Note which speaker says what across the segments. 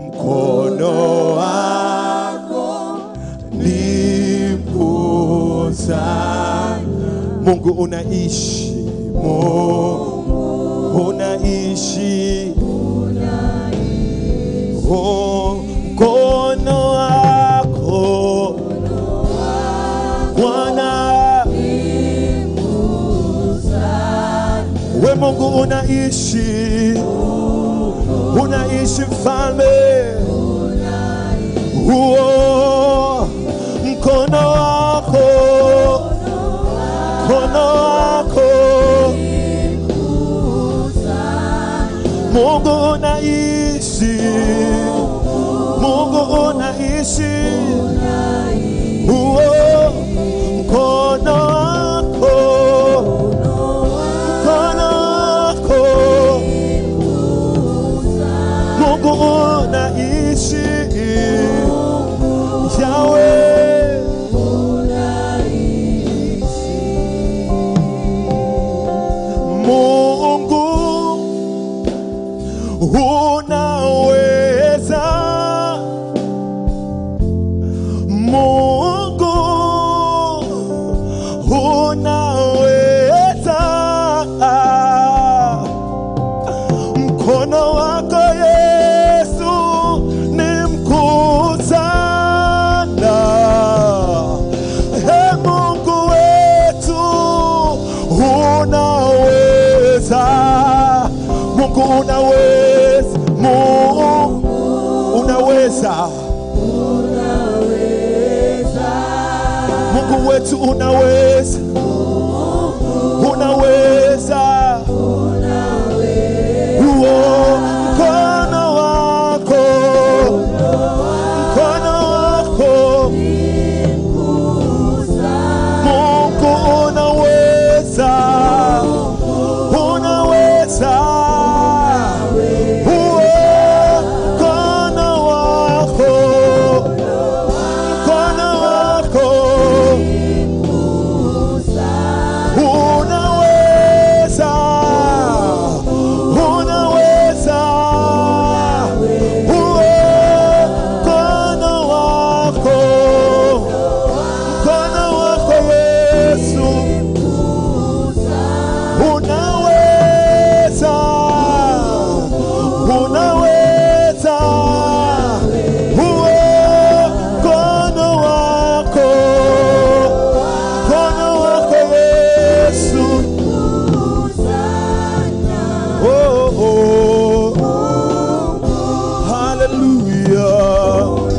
Speaker 1: mkono wako ni mkuu sana. Mungu unaishi, Mungu unaishi, oh, mkono wako Bwana, we Mungu unaishi, unaishi mfalme, huo mkono wako, mkono wako Mungu unaishi, Mungu unaishi, huo mkono wako, mkono wako Mungu unaishi, Yahweh Mungu unaweza, Mungu unaweza, mkono wako Yesu ni mkuu sana. He Mungu wetu unaweza, Mungu unaweza, Mungu unaweza, Mungu wetu unaweza, unaweza, huo mkono wako, mkono wako Mungu unaweza, unaweza, huo mkono wako, mkono wako unaweza, unaweza, huo mkono wako mkono wako Yesu unaweza, unaweza, huo mkono wako, mkono wako Yesu, oh, oh. Hallelujah.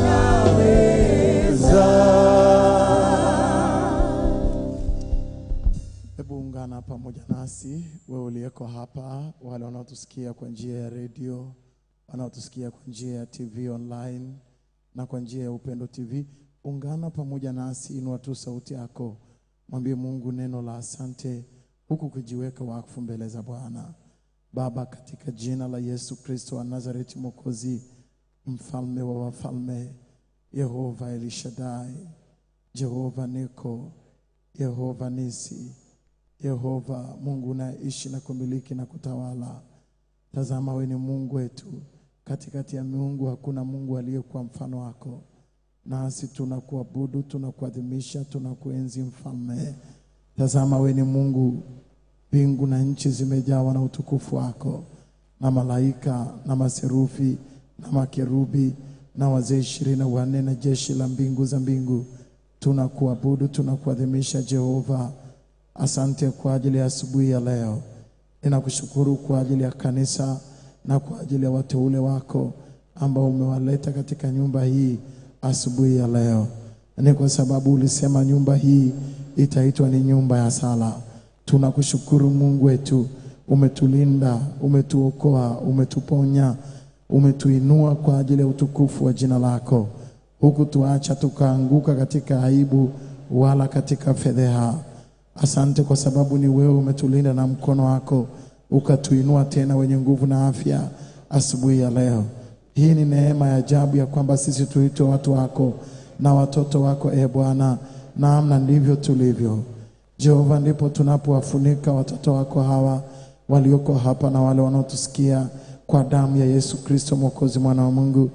Speaker 2: Hebu ungana pamoja nasi, wewe uliyeko hapa, wale wanaotusikia kwa njia ya redio, wanaotusikia kwa njia ya TV online na kwa njia ya Upendo TV. Ungana pamoja nasi, inua tu sauti yako, mwambie Mungu neno la asante, huku kujiweka wakfu mbele za Bwana. Baba, katika jina la Yesu Kristo wa Nazareti, Mwokozi, mfalme wa wafalme, Yehova Elishadai, Jehova Niko, Yehova Nisi, Yehova Mungu unaishi na kumiliki na kutawala. Tazama, wewe ni Mungu wetu, katikati ya miungu hakuna Mungu aliyekuwa mfano wako, nasi tunakuabudu, tunakuadhimisha, tunakuenzi mfalme. Tazama, wewe ni Mungu, mbingu na nchi zimejawa na utukufu wako, na malaika na maserufi na makerubi na wazee ishirini na wanne na jeshi la mbingu za mbingu tunakuabudu, tunakuadhimisha Jehova. Asante kwa ajili ya asubuhi ya leo. Ninakushukuru kwa ajili ya kanisa na kwa ajili ya wateule wako ambao umewaleta katika nyumba hii asubuhi ya leo. Ni kwa sababu ulisema nyumba hii itaitwa ni nyumba ya sala. Tunakushukuru Mungu wetu, umetulinda, umetuokoa, umetuponya, umetuinua kwa ajili ya utukufu wa jina lako, huku tuacha tukaanguka katika aibu wala katika fedheha. Asante kwa sababu ni wewe umetulinda na mkono wako ukatuinua tena wenye nguvu na afya asubuhi ya leo. Hii ni neema ya ajabu ya kwamba sisi tuitwe watu wako na watoto wako, e Bwana, namna ndivyo tulivyo. Jehova, ndipo tunapowafunika watoto wako hawa walioko hapa na wale wanaotusikia kwa damu ya Yesu Kristo Mwokozi, mwana wa Mungu.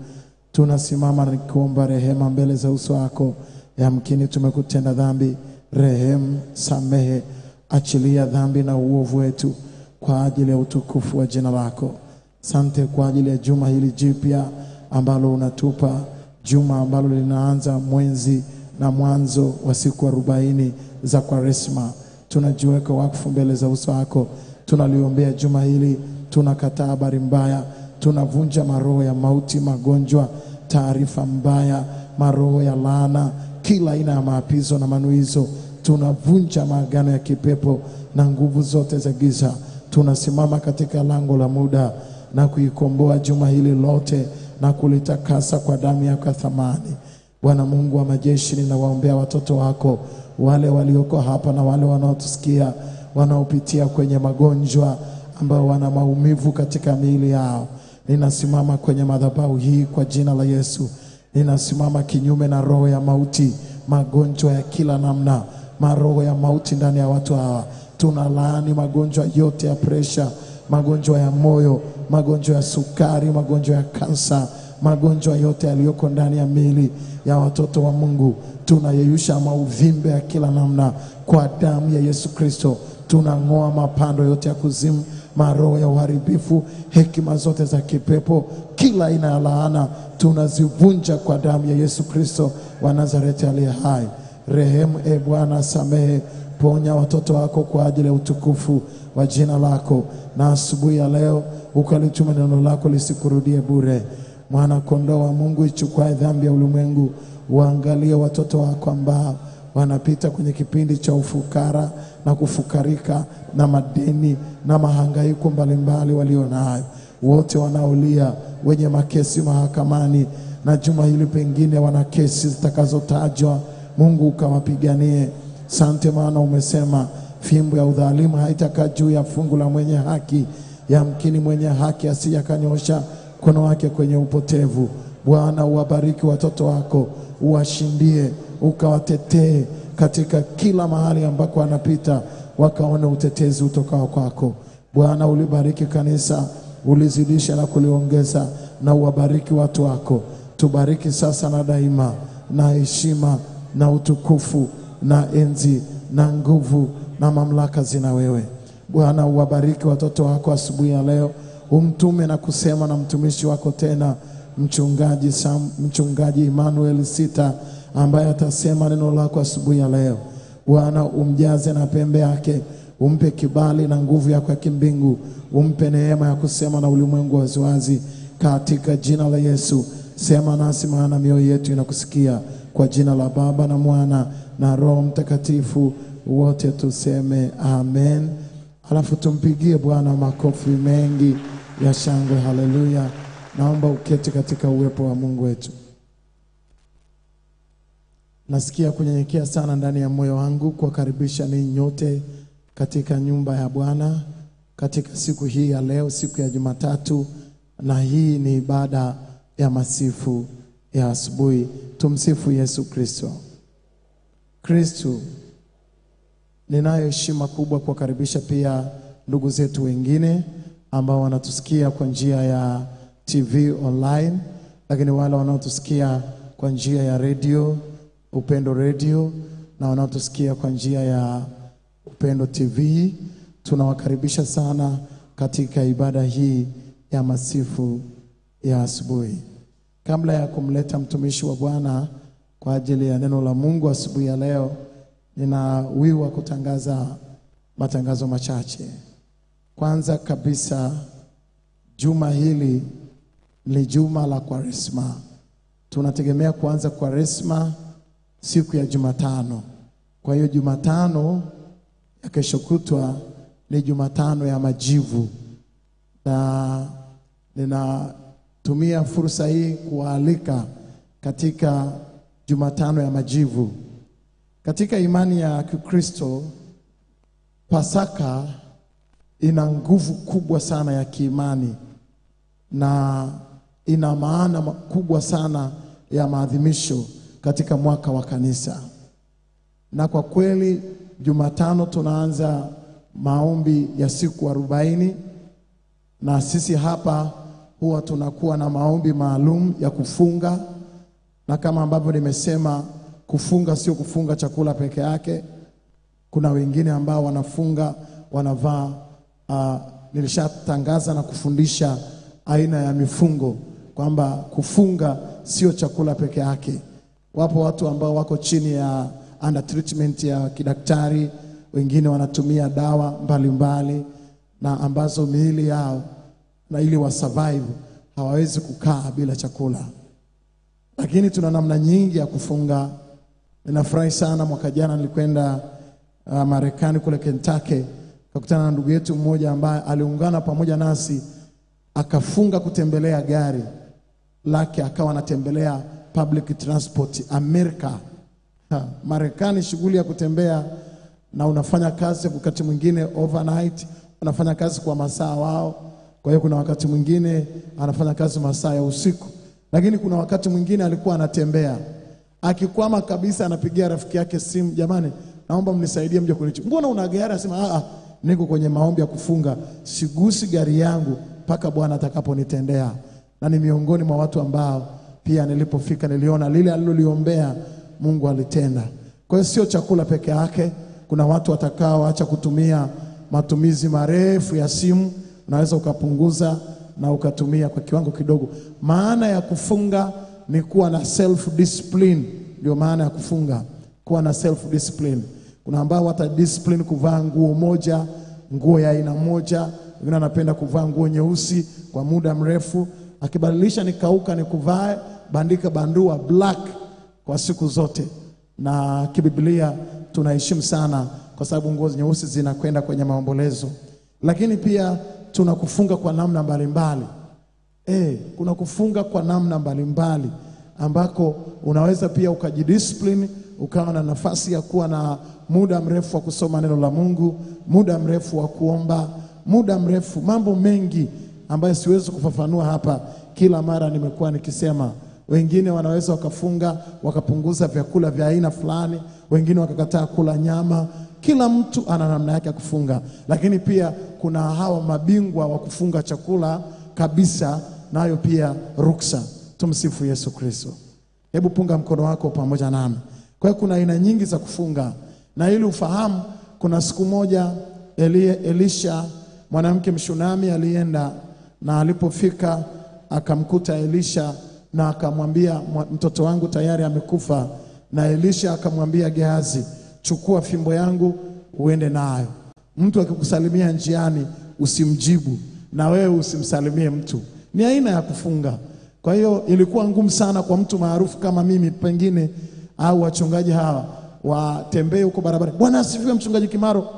Speaker 2: tunasimama nikiomba rehema mbele za uso wako. Yamkini tumekutenda dhambi, rehemu, samehe, achilia dhambi na uovu wetu kwa ajili ya utukufu wa jina lako. Sante kwa ajili ya juma hili jipya ambalo unatupa, juma ambalo linaanza mwenzi na mwanzo wa siku arobaini za Kwaresma. Tunajiweka wakfu mbele za uso wako, tunaliombea juma hili, tunakataa habari mbaya, tunavunja maroho ya mauti, magonjwa, taarifa mbaya, maroho ya laana, kila aina ya maapizo na manuizo. Tunavunja maagano ya kipepo na nguvu zote za giza. Tunasimama katika lango la muda na kuikomboa juma hili lote na kulitakasa kwa damu yako ya thamani. Bwana Mungu wa majeshi, ninawaombea watoto wako wale walioko hapa na wale wanaotusikia wanaopitia kwenye magonjwa ambao wana maumivu katika miili yao. Ninasimama kwenye madhabahu hii kwa jina la Yesu. Ninasimama kinyume na roho ya mauti, magonjwa ya kila namna, maroho ya mauti ndani ya watu hawa. Tunalaani magonjwa yote ya presha, magonjwa ya moyo, magonjwa ya sukari, magonjwa ya kansa, magonjwa yote yaliyoko ndani ya miili ya watoto wa Mungu. Tunayeyusha mauvimbe ya kila namna kwa damu ya Yesu Kristo. Tunang'oa mapando yote ya kuzimu, maroho ya uharibifu, hekima zote za kipepo, kila aina ya laana tunazivunja kwa damu ya Yesu Kristo wa Nazareti aliye hai. Rehemu e Bwana, samehe, ponya watoto wako kwa ajili ya utukufu wa jina lako, na asubuhi ya leo ukalituma neno lako lisikurudie bure. Mwana kondoo wa Mungu, ichukue dhambi ya ulimwengu, waangalie watoto wako ambao wanapita kwenye kipindi cha ufukara na kufukarika na madeni na mahangaiko mbalimbali walio nayo, wote wanaolia, wenye makesi mahakamani, na juma hili pengine wana kesi zitakazotajwa. Mungu ukawapiganie. Sante, maana umesema fimbo ya udhalimu haitakaa juu ya fungu la mwenye haki, yamkini mwenye haki asije akanyosha mkono wake kwenye upotevu. Bwana, uwabariki watoto wako, uwashindie, ukawatetee katika kila mahali ambako wanapita, wakaone utetezi utokao kwako. Bwana, ulibariki kanisa, ulizidisha na kuliongeza, na uwabariki watu wako. Tubariki sasa na daima, na heshima na utukufu na enzi na nguvu na mamlaka zina wewe. Bwana, uwabariki watoto wako asubuhi ya leo, umtume na kusema na mtumishi wako tena mchungaji Sam, mchungaji Emmanuel Sita ambaye atasema neno lako asubuhi ya leo. Bwana, umjaze na pembe yake, umpe kibali na nguvu yako ya kimbingu, umpe neema ya kusema na ulimwengu waziwazi, katika jina la Yesu. Sema nasi, maana mioyo yetu inakusikia, kwa jina la Baba na Mwana na Roho Mtakatifu, wote tuseme amen. Alafu tumpigie Bwana makofi mengi ya shangwe. Haleluya! Naomba uketi katika uwepo wa Mungu wetu. Nasikia kunyenyekea sana ndani ya moyo wangu kuwakaribisha ninyi nyote katika nyumba ya Bwana katika siku hii ya leo, siku ya Jumatatu, na hii ni ibada ya masifu ya asubuhi. Tumsifu Yesu Kristo. Kristo, ninayo heshima kubwa kuwakaribisha pia ndugu zetu wengine ambao wanatusikia kwa njia ya TV online, lakini wale wanaotusikia kwa njia ya redio Upendo Radio na wanaotusikia kwa njia ya Upendo TV, tunawakaribisha sana katika ibada hii ya masifu ya asubuhi. Kabla ya kumleta mtumishi wa Bwana kwa ajili ya neno la Mungu asubuhi ya leo, nina wiwa wa kutangaza matangazo machache. Kwanza kabisa, juma hili ni juma la Kwaresma. Tunategemea kuanza Kwaresma siku ya Jumatano. Kwa hiyo Jumatano ya kesho kutwa ni Jumatano ya majivu, na ninatumia fursa hii kuwaalika katika Jumatano ya majivu. Katika imani ya Kikristo, Pasaka ina nguvu kubwa sana ya kiimani na ina maana kubwa sana ya maadhimisho katika mwaka wa kanisa. Na kwa kweli Jumatano tunaanza maombi ya siku arobaini na sisi hapa huwa tunakuwa na maombi maalum ya kufunga, na kama ambavyo nimesema, kufunga sio kufunga chakula peke yake. Kuna wengine ambao wanafunga wanavaa uh, nilishatangaza na kufundisha aina ya mifungo kwamba kufunga sio chakula peke yake. Wapo watu ambao wako chini ya under treatment ya kidaktari, wengine wanatumia dawa mbalimbali mbali, na ambazo miili yao na ili wa survive hawawezi kukaa bila chakula, lakini tuna namna nyingi ya kufunga. Ninafurahi sana, mwaka jana nilikwenda uh, Marekani kule Kentucky, kakutana na ndugu yetu mmoja ambaye aliungana pamoja nasi akafunga kutembelea gari lake, akawa anatembelea public transport Amerika. Ha, Marekani shughuli ya kutembea na unafanya kazi wakati mwingine overnight, unafanya kazi kwa masaa wao. Kwa hiyo kuna wakati mwingine anafanya kazi masaa ya usiku, lakini kuna wakati mwingine alikuwa anatembea, akikwama kabisa, anapigia rafiki yake simu, jamani, naomba mnisaidie mje kunichukua. Mbona una gari? Anasema a, niko kwenye maombi ya kufunga, sigusi gari yangu mpaka Bwana atakaponitendea. Na ni miongoni mwa watu ambao pia nilipofika niliona lile aliloliombea Mungu alitenda. Kwa hiyo sio chakula peke yake. Kuna watu watakaoacha kutumia matumizi marefu ya simu, unaweza ukapunguza na ukatumia kwa kiwango kidogo. Maana ya kufunga ni kuwa na self discipline, ndio maana ya kufunga, kuwa na self discipline. Kuna ambao wata discipline kuvaa nguo moja, nguo ya aina moja, wengine wanapenda kuvaa nguo nyeusi kwa muda mrefu, akibadilisha nikauka ni kuvae bandika bandua black kwa siku zote, na kibiblia tunaheshimu sana, kwa sababu nguo nyeusi zinakwenda kwenye maombolezo. Lakini pia tuna kufunga kwa namna mbalimbali eh, kuna kufunga kwa namna mbalimbali ambako unaweza pia ukajidiscipline, ukawa na nafasi ya kuwa na muda mrefu wa kusoma neno la Mungu, muda mrefu wa kuomba, muda mrefu, mambo mengi ambayo siwezi kufafanua hapa. Kila mara nimekuwa nikisema wengine wanaweza wakafunga wakapunguza vyakula vya aina fulani, wengine wakakataa kula nyama. Kila mtu ana namna yake ya kufunga, lakini pia kuna hawa mabingwa wa kufunga chakula kabisa, nayo pia ruksa. Tumsifu Yesu Kristo. Hebu punga mkono wako pamoja nami. Kwa hiyo kuna aina nyingi za kufunga, na ili ufahamu, kuna siku moja Eli, Elisha mwanamke Mshunami alienda na alipofika akamkuta Elisha na akamwambia mtoto wangu tayari amekufa. Na Elisha akamwambia Gehazi, chukua fimbo yangu uende nayo. Mtu akikusalimia njiani usimjibu, na wewe usimsalimie mtu. Ni aina ya kufunga. Kwa hiyo ilikuwa ngumu sana kwa mtu maarufu kama mimi pengine, au wachungaji hawa watembee huko barabara, Bwana asifiwe, mchungaji Kimaro.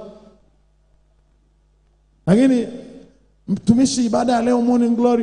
Speaker 2: Lakini mtumishi ibada ya leo morning glory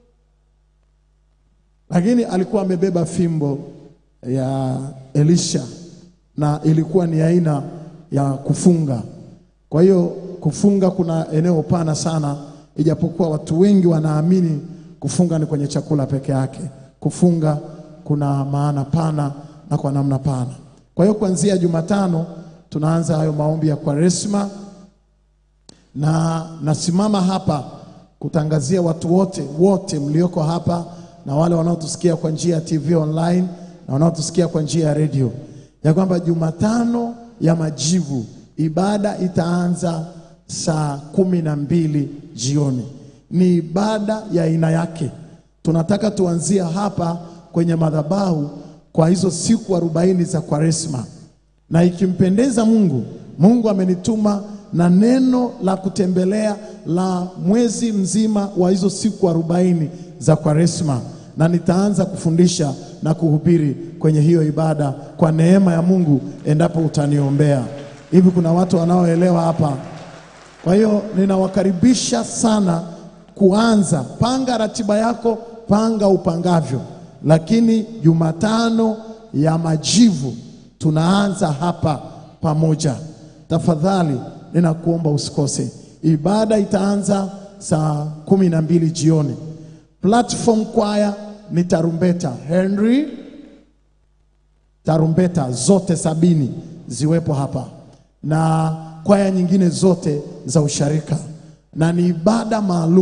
Speaker 2: lakini alikuwa amebeba fimbo ya Elisha na ilikuwa ni aina ya kufunga. Kwa hiyo kufunga kuna eneo pana sana, ijapokuwa watu wengi wanaamini kufunga ni kwenye chakula peke yake. Kufunga kuna maana pana na kwa namna pana. Kwa hiyo kuanzia Jumatano tunaanza hayo maombi ya Kwaresma, na nasimama hapa kutangazia watu wote wote mlioko hapa na wale wanaotusikia kwa njia ya TV online na wanaotusikia kwa njia ya redio ya kwamba Jumatano ya Majivu ibada itaanza saa kumi na mbili jioni. Ni ibada ya aina yake. Tunataka tuanzia hapa kwenye madhabahu kwa hizo siku arobaini za Kwaresma, na ikimpendeza Mungu, Mungu amenituma na neno la kutembelea la mwezi mzima wa hizo siku arobaini za Kwaresma na nitaanza kufundisha na kuhubiri kwenye hiyo ibada kwa neema ya Mungu, endapo utaniombea. Hivi kuna watu wanaoelewa hapa? Kwa hiyo ninawakaribisha sana kuanza. Panga ratiba yako, panga upangavyo, lakini Jumatano ya Majivu tunaanza hapa pamoja. Tafadhali ninakuomba usikose. Ibada itaanza saa kumi na mbili jioni. Platform kwaya ni tarumbeta Henry, tarumbeta zote sabini ziwepo hapa na kwaya nyingine zote za usharika, na ni ibada maalum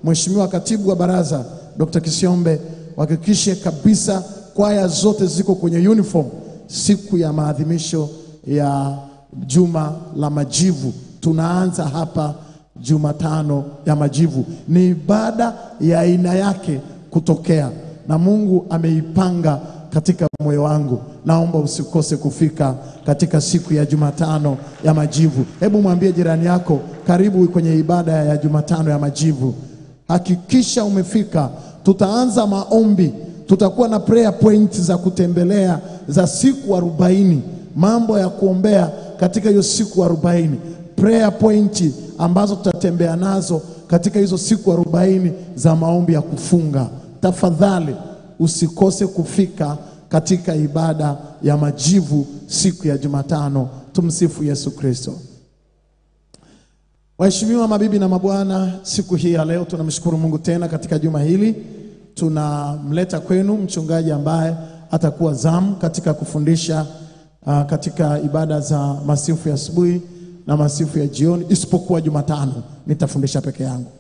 Speaker 2: Mheshimiwa Katibu wa Baraza Dr. Kisiombe, wahakikishe kabisa kwaya zote ziko kwenye uniform siku ya maadhimisho ya juma la majivu. Tunaanza hapa Jumatano ya majivu. Ni ibada ya aina yake kutokea na Mungu ameipanga katika moyo wangu. Naomba usikose kufika katika siku ya Jumatano ya majivu. Hebu mwambie jirani yako, karibu kwenye ibada ya Jumatano ya majivu. Hakikisha umefika. Tutaanza maombi, tutakuwa na prayer point za kutembelea za siku arobaini, mambo ya kuombea katika hiyo siku arobaini, prayer point ambazo tutatembea nazo katika hizo siku arobaini za maombi ya kufunga. Tafadhali usikose kufika katika ibada ya majivu siku ya Jumatano. Tumsifu Yesu Kristo. Waheshimiwa mabibi na mabwana, siku hii ya leo tunamshukuru Mungu tena katika juma hili. Tunamleta kwenu mchungaji ambaye atakuwa zamu katika kufundisha uh, katika ibada za masifu ya asubuhi na masifu ya jioni, isipokuwa Jumatano nitafundisha peke yangu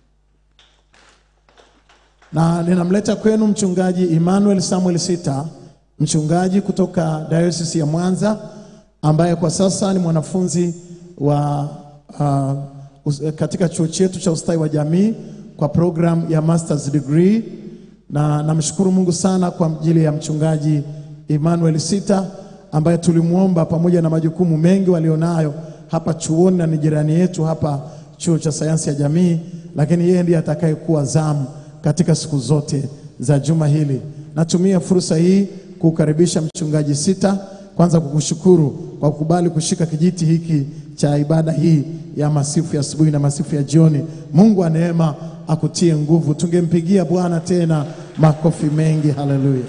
Speaker 2: na ninamleta kwenu mchungaji Emmanuel Samuel Sita, mchungaji kutoka Diocese ya Mwanza ambaye kwa sasa ni mwanafunzi wa uh, us- katika chuo chetu cha ustawi wa jamii kwa program ya masters degree, na namshukuru Mungu sana kwa ajili ya mchungaji Emmanuel Sita ambaye tulimwomba pamoja na majukumu mengi walionayo hapa chuoni na ni jirani yetu hapa chuo cha sayansi ya jamii, lakini yeye ndiye atakayekuwa zamu katika siku zote za juma hili. Natumia fursa hii kukaribisha mchungaji Sita, kwanza kukushukuru kwa kukubali kushika kijiti hiki cha ibada hii ya masifu ya asubuhi na masifu ya jioni. Mungu wa neema akutie nguvu. Tungempigia Bwana tena makofi mengi. Haleluya.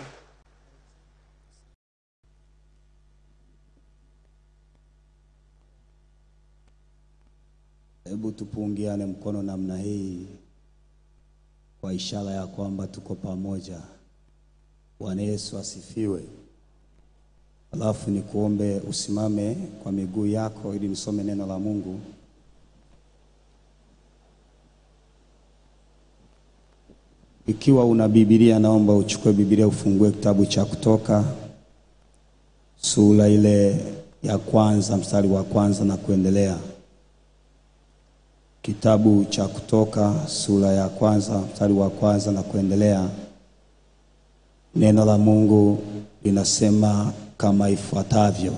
Speaker 3: Hebu tupungiane mkono namna hii kwa ishara ya kwamba tuko pamoja. Bwana Yesu asifiwe. Alafu nikuombe usimame kwa miguu yako ili nisome neno la Mungu. Ikiwa una Biblia, naomba uchukue Biblia ufungue kitabu cha Kutoka sura ile ya kwanza mstari wa kwanza na kuendelea. Kitabu cha Kutoka sura ya kwanza mstari wa kwanza na kuendelea. Neno la Mungu linasema kama ifuatavyo: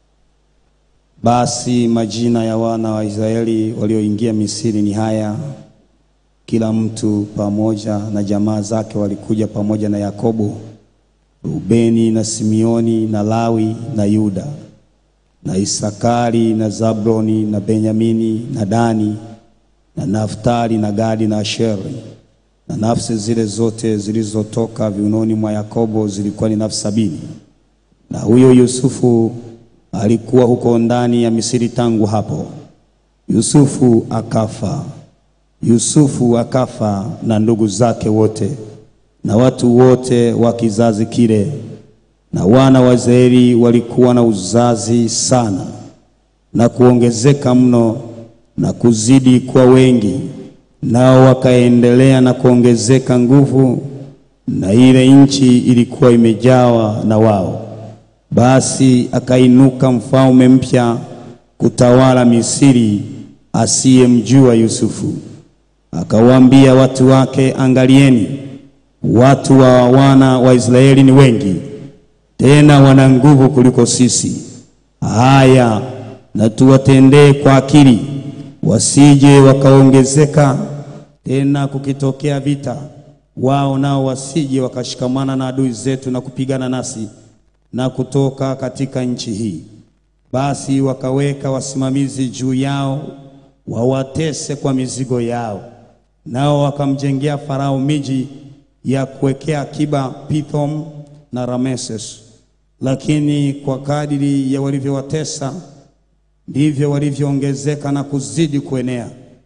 Speaker 3: basi majina ya wana wa Israeli walioingia Misri ni haya, kila mtu pamoja na jamaa zake walikuja pamoja na Yakobo, Rubeni na Simeoni na Lawi na Yuda na Isakari na Zabroni na Benyamini na Dani na Naftali na Gadi na Asheri. Na nafsi zile zote zilizotoka viunoni mwa Yakobo zilikuwa ni nafsi sabini. Na huyo Yusufu alikuwa huko ndani ya Misri tangu hapo. Yusufu akafa. Yusufu akafa na ndugu zake wote na watu wote wa kizazi kile, na wana wa Israeli walikuwa na uzazi sana na kuongezeka mno na kuzidi kuwa wengi, nao wakaendelea na kuongezeka nguvu, na ile nchi ilikuwa imejawa na wao. Basi akainuka mfalme mpya kutawala Misri asiyemjua Yusufu. Akawaambia watu wake, angalieni, watu wa wana wa Israeli ni wengi, tena wana nguvu kuliko sisi. Haya, na tuwatendee kwa akili, wasije wakaongezeka tena kukitokea vita, wao nao wasije wakashikamana na adui zetu na kupigana nasi na kutoka katika nchi hii. Basi wakaweka wasimamizi juu yao wawatese kwa mizigo yao, nao wakamjengea Farao miji ya kuwekea akiba Pithom na Rameses. Lakini kwa kadiri ya walivyowatesa ndivyo walivyoongezeka na kuzidi kuenea,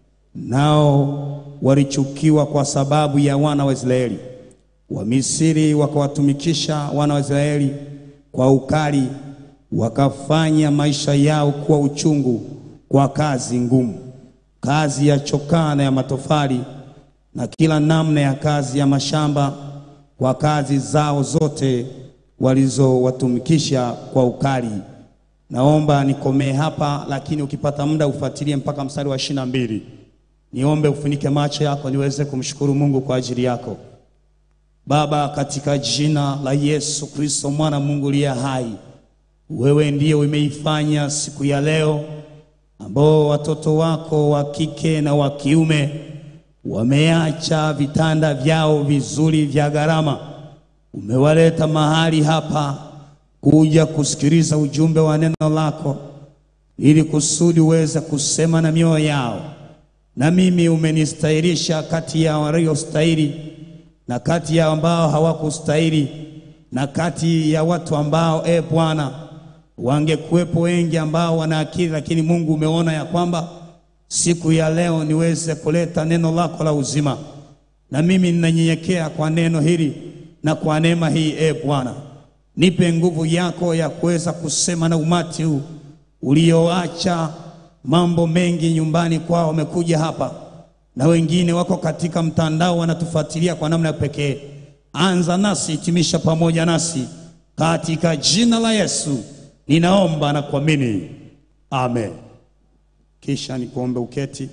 Speaker 3: nao walichukiwa kwa sababu ya wana wa Israeli. Wamisri wakawatumikisha wana wa Israeli kwa ukali, wakafanya maisha yao kuwa uchungu kwa kazi ngumu, kazi ya chokaa na ya matofali, na kila namna ya kazi ya mashamba kwa kazi zao zote walizowatumikisha kwa ukali. Naomba nikomee hapa, lakini ukipata muda ufuatilie mpaka mstari wa ishirini na mbili. Niombe ufunike macho yako niweze kumshukuru Mungu kwa ajili yako. Baba, katika jina la Yesu Kristo mwana Mungu liye hai, wewe ndiye umeifanya siku ya leo ambao watoto wako wa kike na wa kiume wameacha vitanda vyao vizuri vya gharama, umewaleta mahali hapa kuja kusikiliza ujumbe wa neno lako, ili kusudi uweze kusema na mioyo yao. Na mimi umenistahilisha kati ya waliostahili na kati ya ambao hawakustahili, na kati ya watu ambao e Bwana, wangekuwepo wengi ambao wana akili, lakini Mungu umeona ya kwamba siku ya leo niweze kuleta neno lako la uzima, na mimi ninanyenyekea kwa neno hili na kwa neema hii. E Bwana, nipe nguvu yako ya kuweza kusema na umati huu ulioacha mambo mengi nyumbani kwao, wamekuja hapa na wengine wako katika mtandao wanatufuatilia kwa namna ya pekee. Anza nasi, hitimisha pamoja nasi, katika jina la Yesu ninaomba na kuamini, amen. Kisha nikuombe uketi,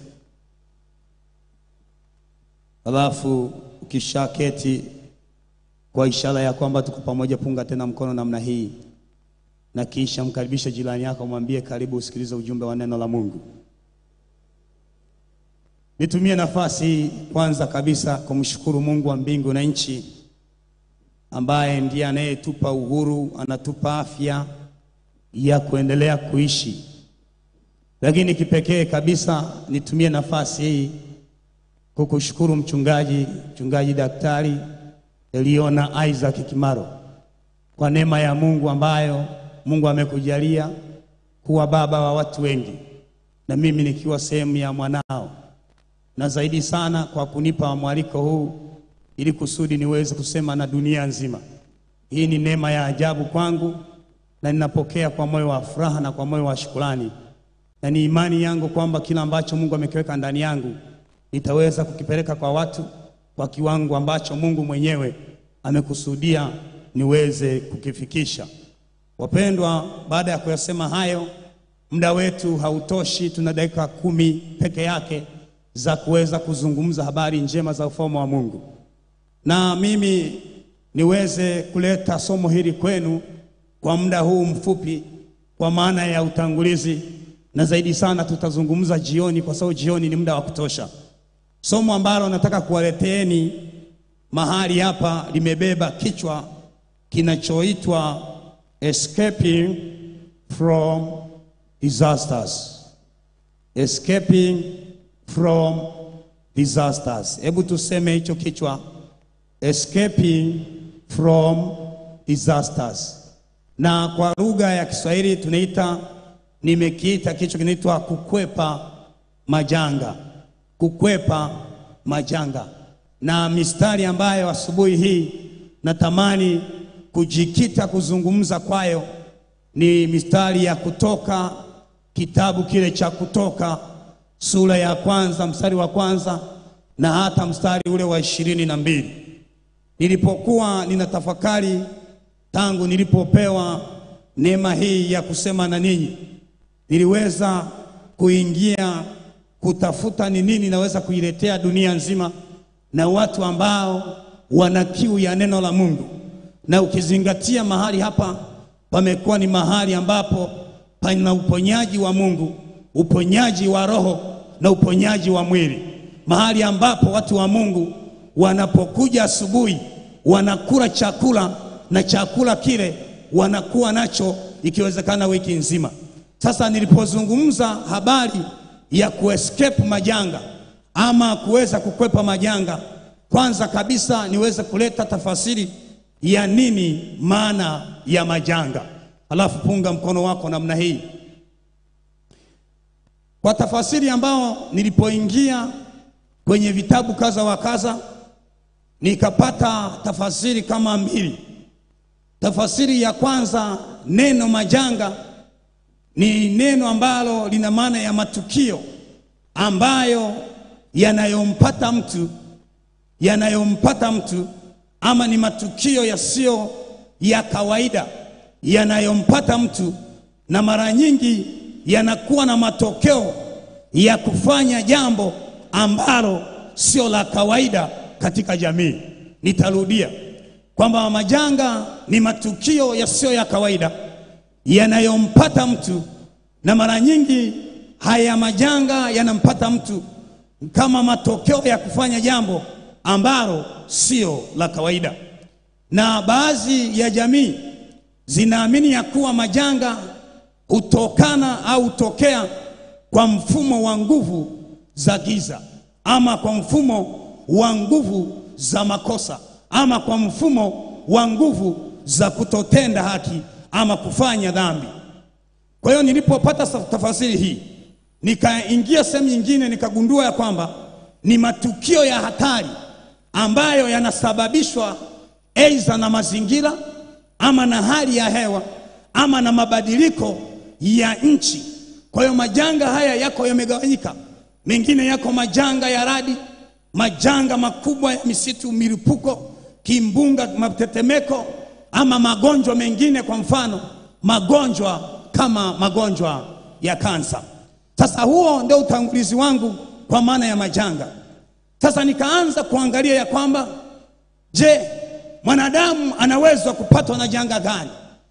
Speaker 3: alafu ukisha keti, kwa ishara ya kwamba tuko pamoja, punga tena mkono namna hii, na kisha mkaribishe jirani yako, mwambie karibu, usikilize ujumbe wa neno la Mungu. Nitumie nafasi hii kwanza kabisa kumshukuru Mungu wa mbingu na nchi ambaye ndiye anayetupa uhuru, anatupa afya ya kuendelea kuishi. Lakini kipekee kabisa nitumie nafasi hii kukushukuru mchungaji, mchungaji daktari Eliona Isaac Kimaro kwa neema ya Mungu ambayo Mungu amekujalia kuwa baba wa watu wengi, na mimi nikiwa sehemu ya mwanao na zaidi sana kwa kunipa mwaliko huu ili kusudi niweze kusema na dunia nzima. Hii ni neema ya ajabu kwangu, na ninapokea kwa moyo wa furaha na kwa moyo wa shukrani, na ni imani yangu kwamba kila ambacho Mungu amekiweka ndani yangu nitaweza kukipeleka kwa watu kwa kiwango ambacho Mungu mwenyewe amekusudia niweze kukifikisha. Wapendwa, baada ya kuyasema hayo, muda wetu hautoshi, tuna dakika kumi peke yake za kuweza kuzungumza habari njema za ufalme wa Mungu, na mimi niweze kuleta somo hili kwenu kwa muda huu mfupi, kwa maana ya utangulizi, na zaidi sana tutazungumza jioni, kwa sababu jioni ni muda wa kutosha. Somo ambalo nataka kuwaleteeni mahali hapa limebeba kichwa kinachoitwa escaping from disasters, escaping from disasters. Hebu tuseme hicho kichwa, escaping from disasters, na kwa lugha ya Kiswahili tunaita, nimekiita kichwa kinaitwa kukwepa majanga, kukwepa majanga. Na mistari ambayo asubuhi hii natamani kujikita kuzungumza kwayo ni mistari ya Kutoka, kitabu kile cha Kutoka sura ya kwanza mstari wa kwanza na hata mstari ule wa ishirini na mbili. Nilipokuwa ninatafakari tangu nilipopewa neema hii ya kusema na ninyi, niliweza kuingia kutafuta ni nini naweza kuiletea dunia nzima na watu ambao wana kiu ya neno la Mungu, na ukizingatia mahali hapa pamekuwa ni mahali ambapo pana uponyaji wa Mungu, uponyaji wa roho na uponyaji wa mwili, mahali ambapo watu wa Mungu wanapokuja asubuhi wanakula chakula na chakula kile wanakuwa nacho ikiwezekana wiki nzima. Sasa nilipozungumza habari ya kuescape majanga ama kuweza kukwepa majanga, kwanza kabisa niweze kuleta tafasiri ya nini maana ya majanga, alafu punga mkono wako namna hii kwa tafasiri ambao nilipoingia kwenye vitabu kaza wa kaza nikapata tafasiri kama mbili. Tafasiri ya kwanza, neno majanga ni neno ambalo lina maana ya matukio ambayo yanayompata mtu yanayompata mtu ama ni matukio yasiyo ya kawaida yanayompata mtu, na mara nyingi yanakuwa na matokeo ya kufanya jambo ambalo sio la kawaida katika jamii. Nitarudia kwamba majanga ni matukio yasiyo ya kawaida yanayompata mtu, na mara nyingi haya majanga yanampata mtu kama matokeo ya kufanya jambo ambalo sio la kawaida. Na baadhi ya jamii zinaamini ya kuwa majanga hutokana au hutokea kwa mfumo wa nguvu za giza ama kwa mfumo wa nguvu za makosa ama kwa mfumo wa nguvu za kutotenda haki ama kufanya dhambi. Kwa hiyo nilipopata sa- tafasiri hii, nikaingia sehemu nyingine, nikagundua ya kwamba ni matukio ya hatari ambayo yanasababishwa aidha na mazingira ama na hali ya hewa ama na mabadiliko ya nchi. Kwa hiyo majanga haya yako yamegawanyika, mengine yako majanga ya radi, majanga makubwa ya misitu, milipuko, kimbunga, matetemeko ama magonjwa mengine, kwa mfano magonjwa kama magonjwa ya kansa. Sasa huo ndio utangulizi wangu kwa maana ya majanga. Sasa nikaanza kuangalia ya kwamba je, mwanadamu anaweza kupatwa na janga gani?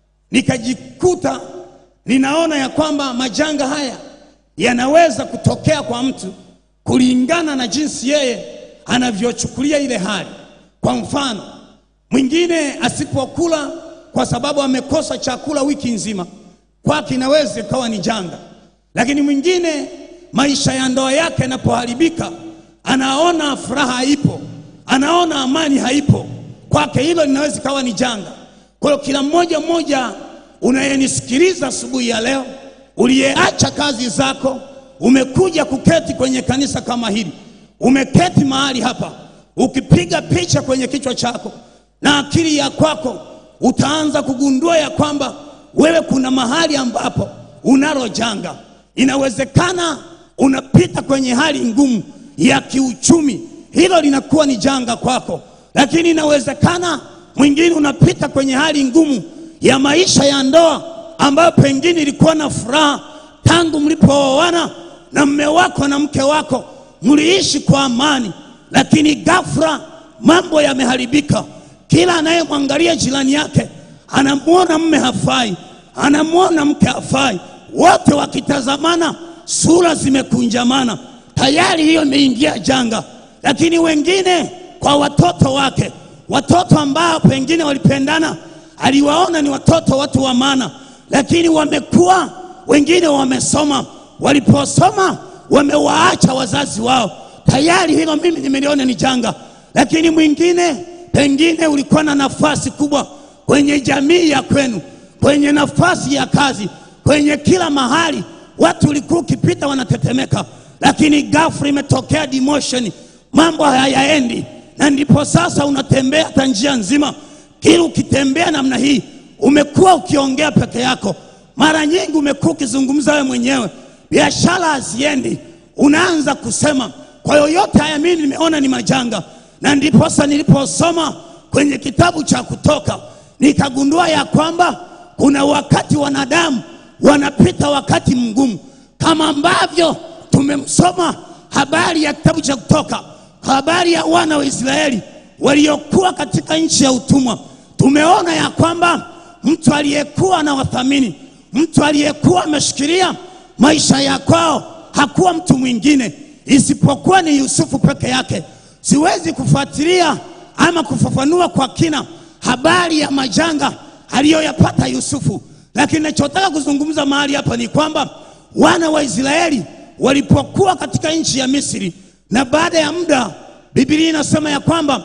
Speaker 3: Nikajikuta ninaona ya kwamba majanga haya yanaweza kutokea kwa mtu kulingana na jinsi yeye anavyochukulia ile hali. Kwa mfano, mwingine asipokula kwa sababu amekosa chakula wiki nzima, kwake inaweza ikawa ni janga. Lakini mwingine maisha ya ndoa yake yanapoharibika, anaona furaha haipo, anaona amani haipo, kwake hilo linaweza ikawa ni janga. Kwa hiyo kila mmoja mmoja unayenisikiliza asubuhi ya leo, uliyeacha kazi zako, umekuja kuketi kwenye kanisa kama hili, umeketi mahali hapa, ukipiga picha kwenye kichwa chako na akili ya kwako, utaanza kugundua ya kwamba wewe kuna mahali ambapo unalo janga. Inawezekana unapita kwenye hali ngumu ya kiuchumi, hilo linakuwa ni janga kwako, lakini inawezekana mwingine unapita kwenye hali ngumu ya maisha ya ndoa ambayo pengine ilikuwa na furaha tangu mlipooana na mme wako na mke wako, mliishi kwa amani, lakini ghafla mambo yameharibika. Kila anayemwangalia jirani yake anamwona mme hafai, anamwona mke hafai, wote wakitazamana, sura zimekunjamana, tayari hiyo imeingia janga. Lakini wengine kwa watoto wake, watoto ambao pengine walipendana, aliwaona ni watoto watu wa maana, lakini wamekuwa, wengine wamesoma, waliposoma wamewaacha wazazi wao, tayari hilo mimi nimeliona ni janga. Lakini mwingine pengine ulikuwa na nafasi kubwa kwenye jamii ya kwenu, kwenye nafasi ya kazi, kwenye kila mahali, watu ulikuwa ukipita wanatetemeka, lakini ghafla imetokea demotion, mambo hayaendi, na ndipo sasa unatembea hata njia nzima, kila ukitembea namna hii, umekuwa ukiongea peke yako, mara nyingi umekuwa ukizungumza wewe mwenyewe, biashara haziendi, unaanza kusema. Kwa yoyote haya mimi nimeona ni majanga, na ndiposa niliposoma kwenye kitabu cha Kutoka nikagundua ya kwamba kuna wakati wanadamu wanapita wakati mgumu, kama ambavyo tumemsoma habari ya kitabu cha Kutoka, habari ya wana wa Israeli waliokuwa katika nchi ya utumwa. Tumeona ya kwamba mtu aliyekuwa anawathamini, mtu aliyekuwa ameshikilia maisha ya kwao hakuwa mtu mwingine isipokuwa ni Yusufu peke yake. Siwezi kufuatilia ama kufafanua kwa kina habari ya majanga aliyoyapata Yusufu, lakini nachotaka kuzungumza mahali hapa ni kwamba wana wa Israeli walipokuwa katika nchi ya Misri, na baada ya muda Biblia inasema ya kwamba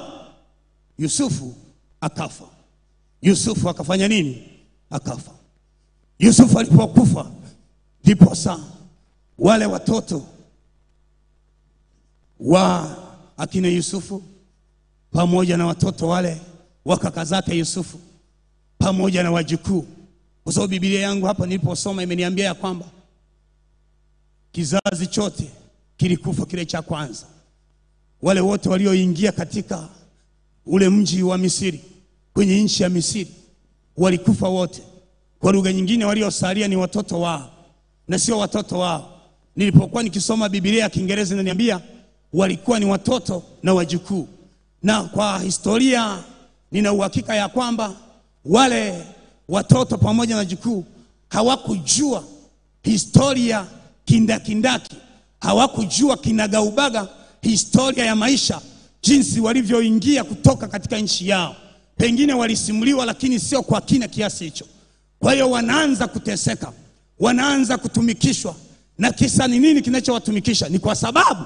Speaker 3: Yusufu akafa. Yusufu akafanya nini? Akafa. Yusufu alipokufa, ndiposa wale watoto wa akina Yusufu pamoja na watoto wale wa kaka zake Yusufu pamoja na wajukuu, kwa sababu Biblia yangu hapa niliposoma imeniambia ya kwamba kizazi chote kilikufa kile cha kwanza, wale wote walioingia katika ule mji wa Misri, kwenye nchi ya Misri, walikufa wote. Kwa lugha nyingine, waliosalia ni watoto wao na sio watoto wao. Nilipokuwa nikisoma Biblia ya Kiingereza inaniambia walikuwa ni watoto na wajukuu, na kwa historia nina uhakika ya kwamba wale watoto pamoja na jukuu hawakujua historia kindakindaki, hawakujua kinagaubaga historia ya maisha, jinsi walivyoingia kutoka katika nchi yao. Pengine walisimuliwa, lakini sio kwa kina kiasi hicho. Kwa hiyo wanaanza kuteseka, wanaanza kutumikishwa. Na kisa ni nini kinachowatumikisha? Ni kwa sababu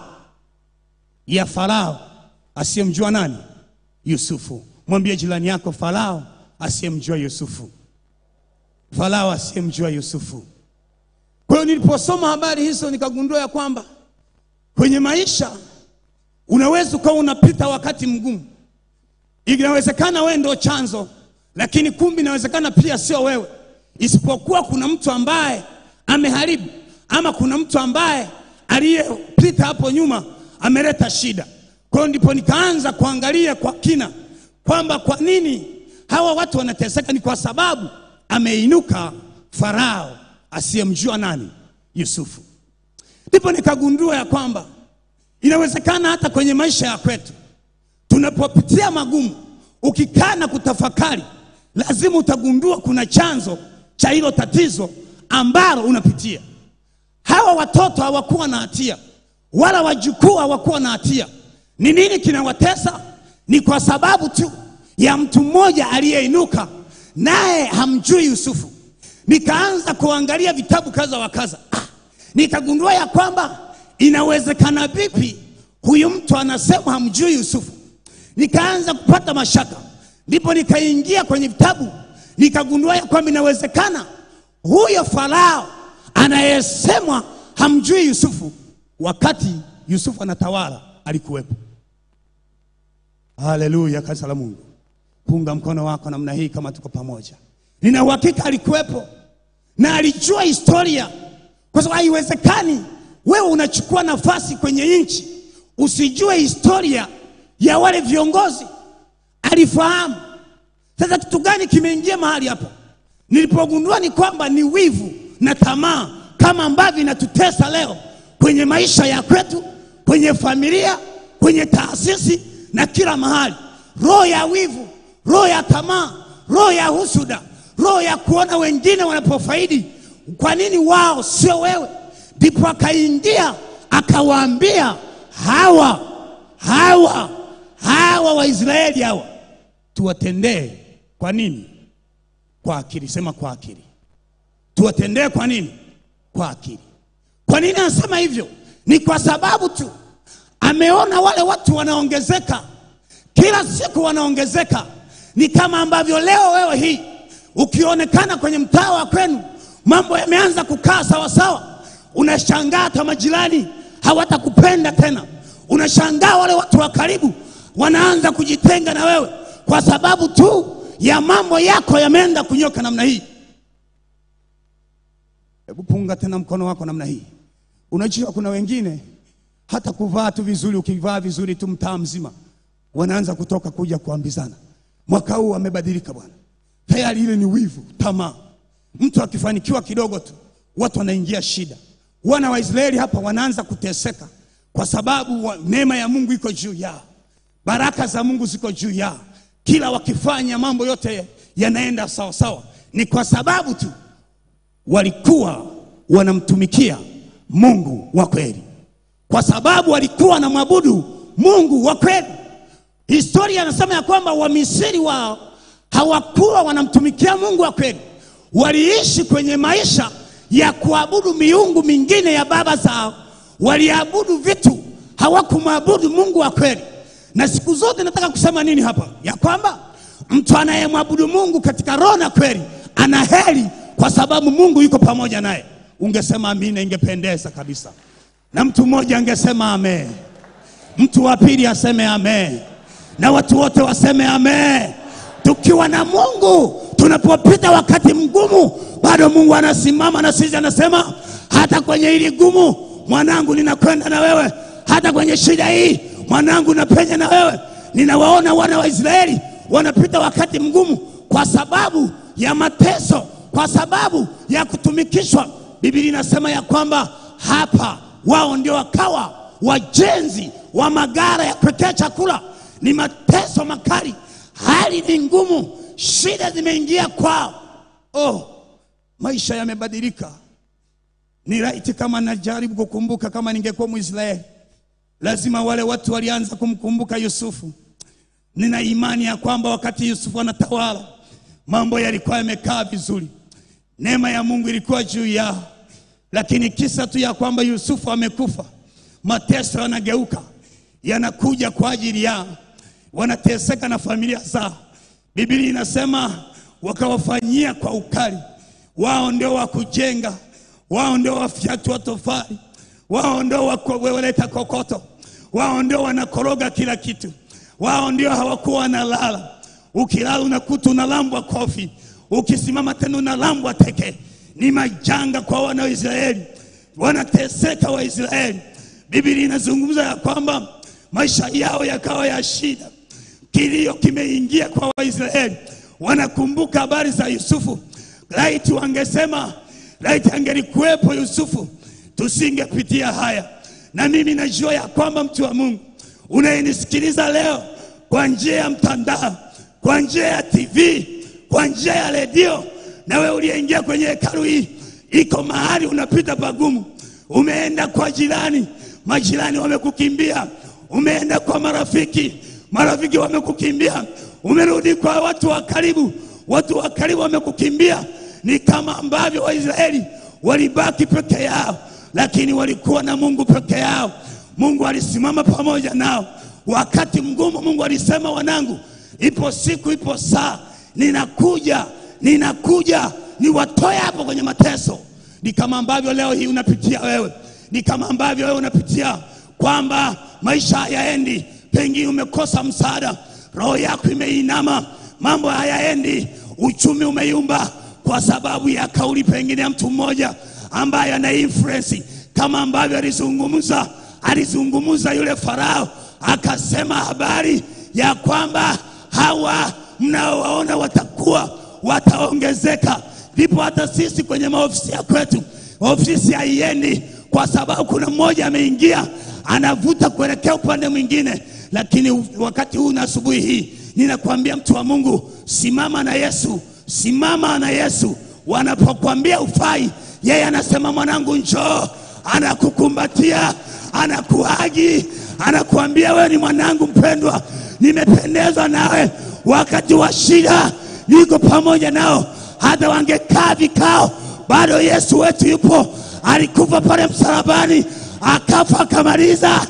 Speaker 3: ya Farao asiyemjua nani? Yusufu. Mwambie jirani yako, Farao asiyemjua Yusufu. Farao asiyemjua Yusufu. Kwa hiyo niliposoma habari hizo nikagundua ya kwamba kwenye maisha unaweza ukawa unapita wakati mgumu. Inawezekana wewe ndio chanzo, lakini kumbi inawezekana pia sio wewe, isipokuwa kuna mtu ambaye ameharibu, ama kuna mtu ambaye aliyepita hapo nyuma ameleta shida. Kwa hiyo ndipo nikaanza kuangalia kwa kina kwamba kwa nini hawa watu wanateseka. Ni kwa sababu ameinuka Farao asiyemjua nani? Yusufu. Ndipo nikagundua ya kwamba inawezekana hata kwenye maisha ya kwetu tunapopitia magumu, ukikaa na kutafakari, lazima utagundua kuna chanzo cha hilo tatizo ambalo unapitia. Hawa watoto hawakuwa na hatia, wala wajukuu hawakuwa na hatia. Ni nini kinawatesa? Ni kwa sababu tu ya mtu mmoja aliyeinuka, naye hamjui Yusufu. Nikaanza kuangalia vitabu kadha wa kadha, ah, nikagundua ya kwamba inawezekana vipi huyu mtu anasema hamjui Yusufu. Nikaanza kupata mashaka, ndipo nikaingia kwenye vitabu nikagundua ya kwamba inawezekana huyo Farao anayesemwa hamjui Yusufu, wakati Yusufu anatawala alikuwepo. Haleluya, kanisa la Mungu, punga mkono wako namna hii kama tuko pamoja. Nina uhakika alikuwepo na alijua historia, kwa sababu haiwezekani wewe unachukua nafasi kwenye nchi usijue historia ya wale viongozi. Alifahamu. Sasa kitu gani kimeingia mahali hapo? Nilipogundua ni kwamba ni wivu na tamaa, kama ambavyo inatutesa leo kwenye maisha ya kwetu, kwenye familia, kwenye taasisi na kila mahali. Roho ya wivu, roho ya tamaa, roho ya husuda, roho ya kuona wengine wanapofaidi, kwa nini wao sio wewe? Ndipo akaingia akawaambia hawa hawa hawa Waisraeli hawa tuwatendee kwa nini? Kwa akili. Sema kwa akili. Tuwatendee kwa nini? Kwa akili. Kwa nini anasema hivyo? Ni kwa sababu tu ameona wale watu wanaongezeka, kila siku wanaongezeka. Ni kama ambavyo leo wewe hii ukionekana kwenye mtaa wa kwenu mambo yameanza kukaa sawasawa, unashangaa hata majirani hawatakupenda tena. Unashangaa wale watu wa karibu wanaanza kujitenga na wewe kwa sababu tu ya mambo yako yameenda kunyoka namna hii. Hebu punga tena mkono wako namna hii. Unajua kuna wengine hata kuvaa tu vizuri, ukivaa vizuri tu mtaa mzima wanaanza kutoka kuja kuambizana, mwaka huu amebadilika bwana. Tayari ile ni wivu, tamaa. Mtu akifanikiwa kidogo tu watu wanaingia shida. Wana wa Israeli hapa wanaanza kuteseka kwa sababu wa, neema ya Mungu iko juu yao, baraka za Mungu ziko juu yao. Kila wakifanya mambo yote yanaenda sawa sawa, ni kwa sababu tu walikuwa wanamtumikia Mungu wa kweli, kwa sababu walikuwa wanamwabudu Mungu wa kweli. Historia inasema ya kwamba Wamisri wao hawakuwa wanamtumikia Mungu wa kweli, waliishi kwenye maisha ya kuabudu miungu mingine ya baba zao, waliabudu vitu, hawakumwabudu Mungu wa kweli. Na siku zote nataka kusema nini hapa? Ya kwamba mtu anayemwabudu Mungu katika roho na kweli ana heri, kwa sababu Mungu yuko pamoja naye. Ungesema amina, ingependeza kabisa, na mtu mmoja angesema amen, mtu wa pili aseme amen, na watu wote waseme amen. Tukiwa na Mungu tunapopita wakati mgumu, bado Mungu anasimama na sisi, anasema hata kwenye hili gumu, mwanangu, ninakwenda na wewe. Hata kwenye shida hii, mwanangu, napenya na wewe. Ninawaona wana wa Israeli wanapita wakati mgumu kwa sababu ya mateso, kwa sababu ya kutumikishwa. Biblia inasema ya kwamba hapa wao ndio wakawa wajenzi wa magara ya kuwekea chakula. Ni mateso makali, hali ni ngumu, shida zimeingia kwao. Oh, maisha yamebadilika. Ni laiti kama najaribu kukumbuka, kama ningekuwa Mwisraeli, lazima wale watu walianza kumkumbuka Yusufu. Nina imani ya kwamba wakati Yusufu anatawala mambo yalikuwa yamekaa vizuri, neema ya Mungu ilikuwa juu yao, lakini kisa tu ya kwamba Yusufu amekufa, mateso yanageuka yanakuja kwa ajili yao, wanateseka na familia zao. Biblia inasema wakawafanyia kwa ukali, wao ndio wa kujenga, wao ndio wafyatua tofali, wao ndio waleta kokoto, wao ndio wanakoroga kila kitu, wao ndio hawakuwa wanalala. Ukilala unakuta unalambwa kofi, ukisimama tena unalambwa teke. Ni majanga kwa wana wa Israeli, wanateseka Waisraeli. Biblia inazungumza ya kwamba maisha yao yakawa ya shida, kilio kimeingia kwa Waisraeli. Wanakumbuka habari za Yusufu. Laiti wangesema, laiti angelikuwepo Yusufu, tusingepitia haya. Na mimi najua ya kwamba mtu wa Mungu unayenisikiliza leo kwa njia ya mtandao, kwa njia ya TV, kwa njia ya redio, na wewe uliyeingia kwenye hekalu hii, iko mahali unapita pagumu, umeenda kwa jirani, majirani wamekukimbia, umeenda kwa marafiki, marafiki wamekukimbia, umerudi kwa watu wa karibu, watu wa karibu wamekukimbia. Ni kama ambavyo Waisraeli walibaki peke yao, lakini walikuwa na Mungu peke yao. Mungu alisimama pamoja nao wakati mgumu. Mungu alisema, wanangu, ipo siku, ipo saa, ninakuja, ninakuja niwatoe hapo kwenye mateso. Ni kama ambavyo leo hii unapitia wewe, ni kama ambavyo wewe unapitia kwamba maisha hayaendi, pengine umekosa msaada, roho yako imeinama, mambo hayaendi, uchumi umeyumba kwa sababu ya kauli pengine ya mtu mmoja ambaye ana influence, kama ambavyo alizungumza alizungumza yule Farao akasema habari ya kwamba hawa mnaowaona watakuwa wataongezeka. Ndipo hata sisi kwenye maofisi ya kwetu, ofisi haiendi kwa sababu kuna mmoja ameingia anavuta kuelekea upande mwingine. Lakini wakati huu na asubuhi hii ninakwambia mtu wa Mungu, simama na Yesu, simama na Yesu. Wanapokuambia ufai, yeye anasema mwanangu, njoo, anakukumbatia anakuhagi anakuambia wewe ni mwanangu mpendwa, nimependezwa nawe. Wakati wa shida niko pamoja nao. Hata wangekaa vikao, bado Yesu wetu yupo. Alikufa pale msalabani, akafa akamaliza,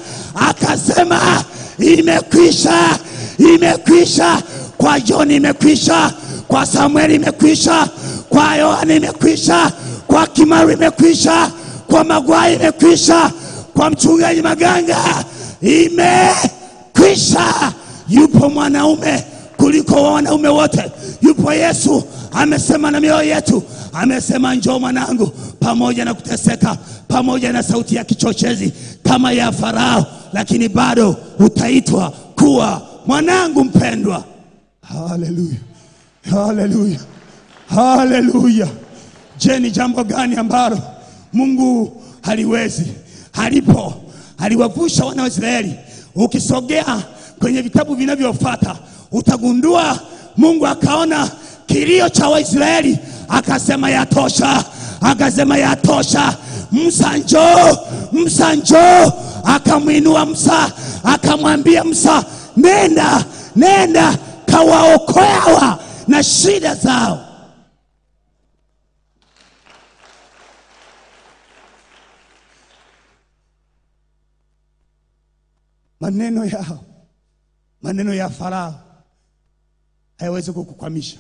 Speaker 3: akasema imekwisha, imekwisha. Kwa John imekwisha, kwa Samueli imekwisha, kwa Yohana imekwisha, kwa Kimaru imekwisha, kwa Magwai imekwisha kwa mchungaji Maganga imekwisha. Yupo mwanaume kuliko wanaume wote, yupo Yesu. Amesema na mioyo yetu, amesema njoo mwanangu, pamoja na kuteseka, pamoja na sauti ya kichochezi kama ya Farao, lakini bado utaitwa kuwa mwanangu mpendwa. Haleluya, haleluya, haleluya! Je, ni jambo gani ambalo Mungu haliwezi? Alipo aliwavusha wana wa Israeli. Ukisogea kwenye vitabu vinavyofuata utagundua Mungu akaona kilio cha Waisraeli akasema yatosha, akasema yatosha. Musa njoo, Musa njoo. Akamwinua Musa akamwambia Musa, nenda, nenda kawaokoe hawa na shida zao. Maneno yao, maneno ya Farao hayawezi kukukwamisha.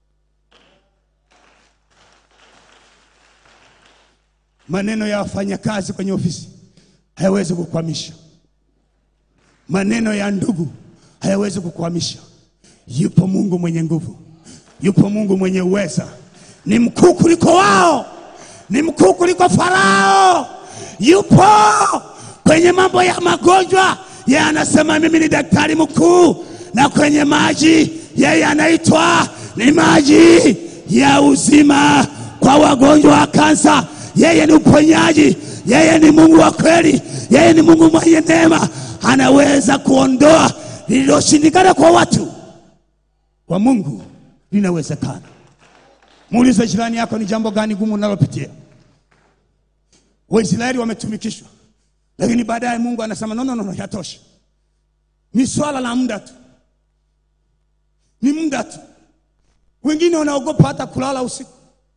Speaker 3: Maneno ya wafanyakazi kwenye ofisi hayawezi kukwamisha. Maneno ya ndugu hayawezi kukwamisha. Yupo Mungu mwenye nguvu, yupo Mungu mwenye uweza, ni mkuu kuliko wao, ni mkuu kuliko Farao. Yupo kwenye mambo ya magonjwa yeye anasema mimi ni daktari mkuu, na kwenye maji yeye anaitwa ni maji ya uzima kwa wagonjwa wa kansa. Yeye ni uponyaji, yeye ni Mungu wa kweli, yeye ni Mungu mwenye neema, anaweza kuondoa lililoshindikana kwa watu. Kwa Mungu linawezekana. Muulize jirani yako, ni jambo gani gumu unalopitia? Waisraeli wametumikishwa, lakini baadaye Mungu anasema no, no, no, no, yatosha. Ni swala la muda tu, ni muda tu. Wengine wanaogopa hata kulala usiku,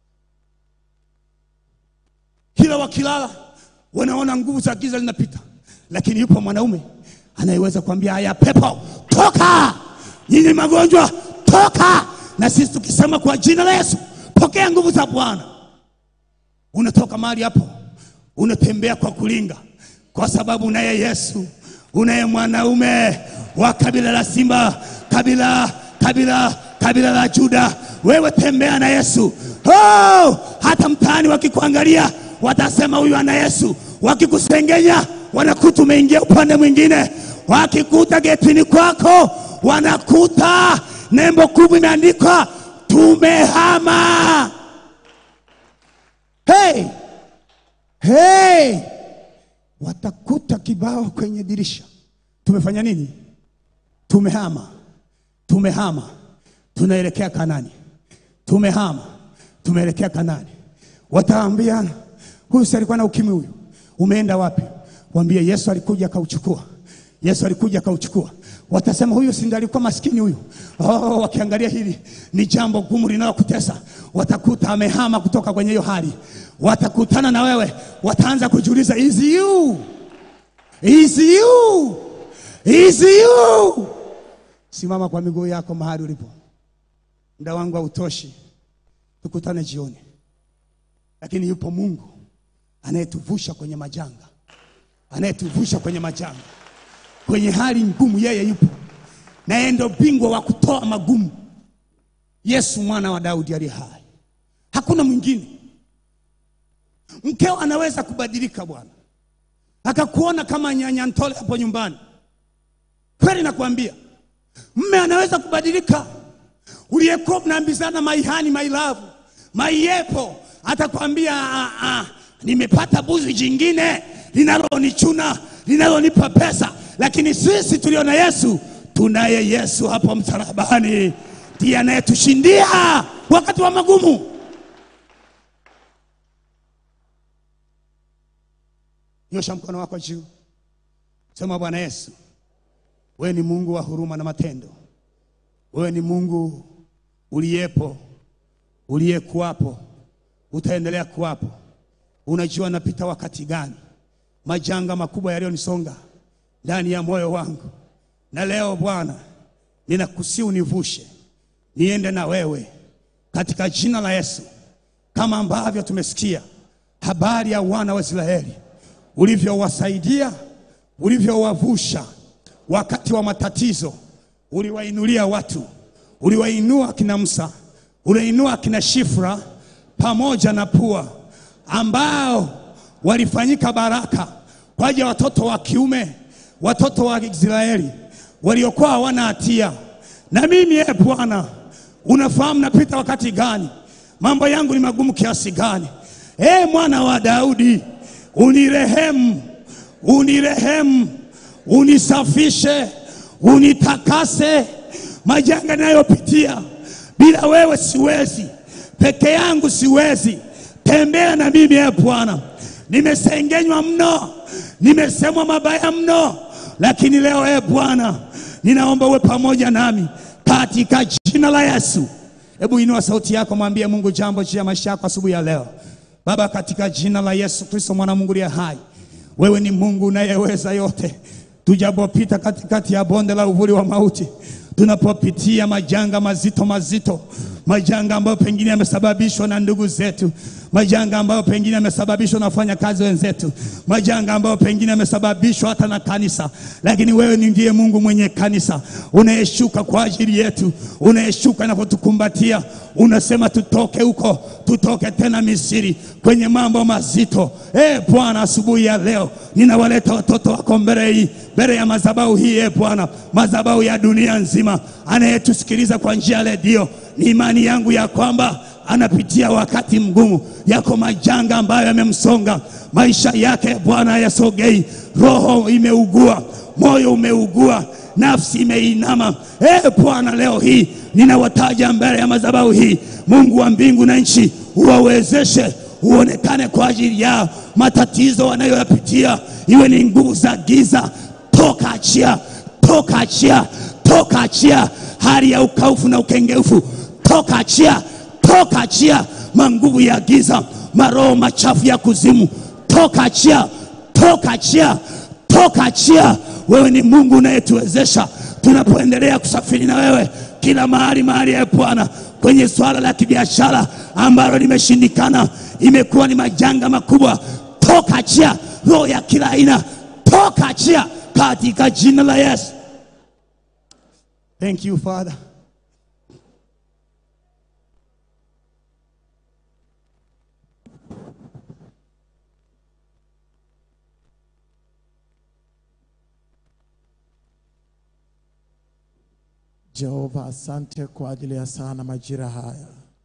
Speaker 3: kila wakilala wanaona nguvu za giza linapita, lakini yupo mwanaume anayeweza kuambia haya pepo toka, nyinyi magonjwa toka. Na sisi tukisema kwa jina la Yesu, pokea nguvu za Bwana, unatoka mahali hapo, unatembea kwa kulinga, kwa sababu unaye Yesu, unaye mwanaume wa kabila la simba, kabila kabila kabila la Juda. Wewe tembea na Yesu. Oh, hata mtaani wakikuangalia watasema huyu ana Yesu. Wakikusengenya wanakuta umeingia upande mwingine, wakikuta getini kwako wanakuta nembo kubwa imeandikwa tumehama. Hey, hey, watakuta kibao kwenye dirisha, tumefanya nini? Tumehama, tumehama, tunaelekea Kanani, tumehama, tumeelekea Kanani. Wataambiana, huyu si alikuwa na ukimwi, huyu umeenda wapi? Waambie Yesu alikuja akauchukua, Yesu alikuja akauchukua. Watasema huyu si ndiye alikuwa maskini huyu. Oh, wakiangalia hili ni jambo gumu linalokutesa, watakuta amehama kutoka kwenye hiyo hali, watakutana na wewe, wataanza kujiuliza is you is you is you. Simama kwa miguu yako mahali ulipo. Muda wangu hautoshi, tukutane jioni, lakini yupo Mungu anayetuvusha kwenye majanga, anayetuvusha kwenye majanga, kwenye hali ngumu. Yeye yupo na yeye ndo bingwa wa kutoa magumu. Yesu mwana wa Daudi aliye hai, hakuna mwingine. Mkeo anaweza kubadilika bwana, akakuona kama nyanya ntole hapo nyumbani. Kweli nakwambia, mme anaweza kubadilika. Uliyekuwa mnaambizana maihani, mailavu, maiepo, atakwambia "Ah, ah, nimepata buzi jingine linalonichuna linalonipa pesa. Lakini sisi tulio na Yesu, tunaye Yesu hapo msalabani, ndiye anayetushindia wakati wa magumu. Nyosha mkono wako juu, sema Bwana Yesu, wewe ni Mungu wa huruma na matendo. Wewe ni Mungu uliyepo, uliyekuwapo, utaendelea kuwapo. Unajua napita wakati gani, majanga makubwa yaliyonisonga ndani ya moyo wangu, na leo Bwana ninakusihi univushe, niende na wewe katika jina la Yesu, kama ambavyo tumesikia habari ya wana wa Israeli ulivyowasaidia, ulivyowavusha wakati wa matatizo, uliwainulia watu, uliwainua akina Musa, uliwainua akina Shifra pamoja na Pua ambao walifanyika baraka kwa ajili ya watoto wa kiume, watoto wa Israeli waliokuwa hawana hatia. Na mimi e Bwana, unafahamu napita wakati gani, mambo yangu ni magumu kiasi gani. E mwana wa Daudi, unirehemu, unirehemu, unisafishe, unitakase majanga ninayopitia. Bila wewe siwezi, peke yangu siwezi. Tembea na mimi e Bwana. Nimesengenywa mno, nimesemwa mabaya mno, lakini leo e Bwana, ninaomba uwe pamoja nami katika jina la Yesu. Hebu inua sauti yako, mwambie Mungu jambo juu ya maisha yako asubuhi ya leo. Baba, katika jina la Yesu Kristo mwana wa Mungu aliye hai, wewe ni Mungu unayeweza yote. Tujapopita katikati ya bonde la uvuli wa mauti, tunapopitia majanga mazito mazito, majanga ambayo pengine yamesababishwa na ndugu zetu, majanga ambayo pengine yamesababishwa na wafanyakazi wenzetu, majanga ambayo pengine yamesababishwa hata na kanisa, lakini wewe ni ndiye Mungu mwenye kanisa, unayeshuka kwa ajili yetu, unayeshuka na kutukumbatia, unasema tutoke huko, tutoke tena Misri kwenye mambo mazito. E Bwana, asubuhi ya leo ninawaleta watoto wako mbele hii mbele ya madhabahu hii, e Bwana, madhabahu ya dunia nzima, anayetusikiliza kwa njia ya redio, ni imani yangu ya kwamba anapitia wakati mgumu, yako majanga ambayo yamemsonga maisha yake. Bwana hayasogei, roho imeugua, moyo umeugua, nafsi imeinama. E Bwana, leo hii ninawataja mbele ya madhabahu hii, Mungu wa mbingu na nchi, uwawezeshe uonekane kwa ajili yao, matatizo wanayoyapitia, iwe ni nguvu za giza, toka achia, toka achia, toka achia, hali ya ukaufu na ukengeufu, toka achia, toka achia, manguvu ya giza, maroho machafu ya kuzimu, toka achia, toka achia, toka achia. Wewe ni Mungu unayetuwezesha tunapoendelea kusafiri na wewe kila mahali mahali, ya Bwana, kwenye swala la kibiashara ambalo limeshindikana, imekuwa ni majanga makubwa, toka achia roho ya kila aina, toka achia katika jina la Yesu. Thank you Father.
Speaker 2: Jehova, asante kwa ajili ya sana majira haya.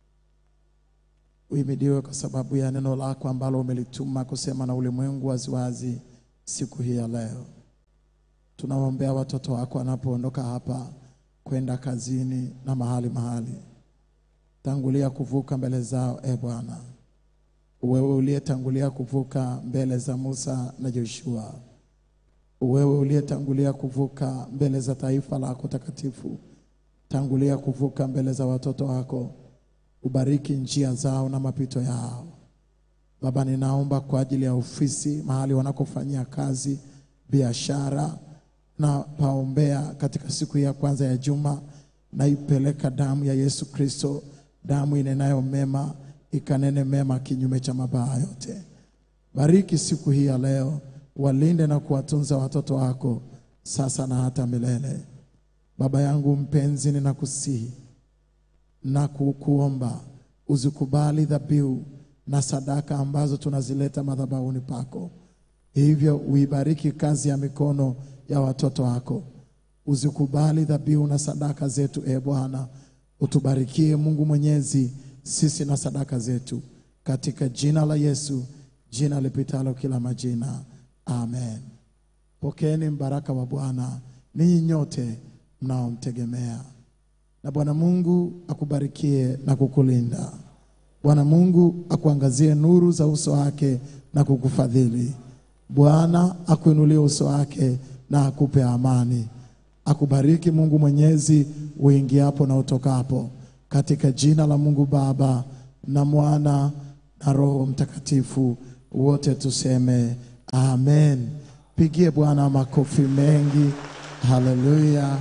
Speaker 2: Uhimidiwe kwa sababu ya neno lako ambalo umelituma kusema na ulimwengu waziwazi siku hii ya leo. Tunawaombea watoto wako wanapoondoka hapa kwenda kazini na mahali mahali, tangulia kuvuka mbele zao, e Bwana, wewe uliyetangulia kuvuka mbele za Musa na Joshua, wewe uliyetangulia kuvuka mbele za taifa lako takatifu, tangulia kuvuka mbele za watoto wako, ubariki njia zao na mapito yao. Baba, ninaomba kwa ajili ya ofisi, mahali wanakofanyia kazi, biashara, na paombea katika siku hii ya kwanza ya juma, naipeleka damu ya Yesu Kristo, damu inenayo mema, ikanene mema kinyume cha mabaya yote. Bariki siku hii ya leo, walinde na kuwatunza watoto wako sasa na hata milele. Baba yangu mpenzi, ninakusihi na kukuomba uzikubali dhabihu na sadaka ambazo tunazileta madhabahuni pako, hivyo uibariki kazi ya mikono ya watoto wako. Uzikubali dhabihu na sadaka zetu, e Bwana, utubarikie Mungu Mwenyezi, sisi na sadaka zetu, katika jina la Yesu, jina lipitalo kila majina, amen. Pokeeni mbaraka wa Bwana ninyi nyote mnaomtegemea, na Bwana Mungu akubarikie na kukulinda. Bwana Mungu akuangazie nuru za uso wake na kukufadhili. Bwana akuinulie uso wake na akupe amani. Akubariki Mungu Mwenyezi uingiapo na utokapo, katika jina la Mungu Baba na Mwana na Roho Mtakatifu. Wote tuseme amen. Pigie Bwana makofi mengi. Haleluya.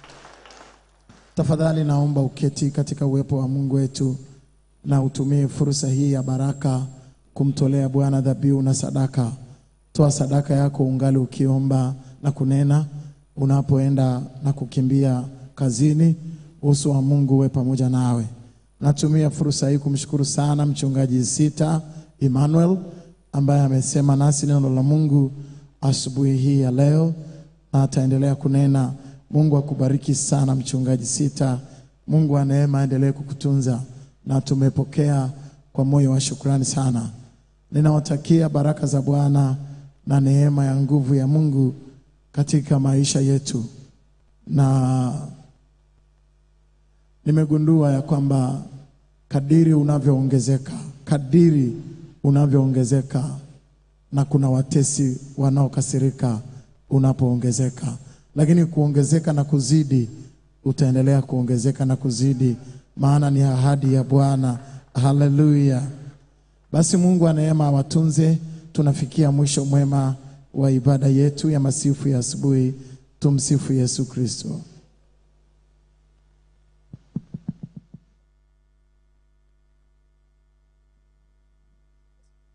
Speaker 2: Tafadhali naomba uketi katika uwepo wa Mungu wetu na utumie fursa hii ya baraka kumtolea Bwana dhabihu na sadaka. Toa sadaka yako ungali ukiomba na kunena unapoenda na kukimbia kazini. Uso wa Mungu uwe pamoja nawe. Natumia fursa hii kumshukuru sana mchungaji Sita Emmanuel ambaye amesema nasi neno la Mungu asubuhi hii ya leo na ataendelea kunena. Mungu akubariki sana mchungaji Sita. Mungu wa neema aendelee kukutunza na tumepokea kwa moyo wa shukrani sana. Ninawatakia baraka za Bwana na neema ya nguvu ya Mungu katika maisha yetu, na nimegundua ya kwamba kadiri unavyoongezeka, kadiri unavyoongezeka, na kuna watesi wanaokasirika unapoongezeka, lakini kuongezeka na kuzidi, utaendelea kuongezeka na kuzidi, maana ni ahadi ya Bwana. Haleluya! Basi Mungu wa neema awatunze. Tunafikia mwisho mwema wa ibada yetu ya masifu ya asubuhi. Tumsifu Yesu Kristo.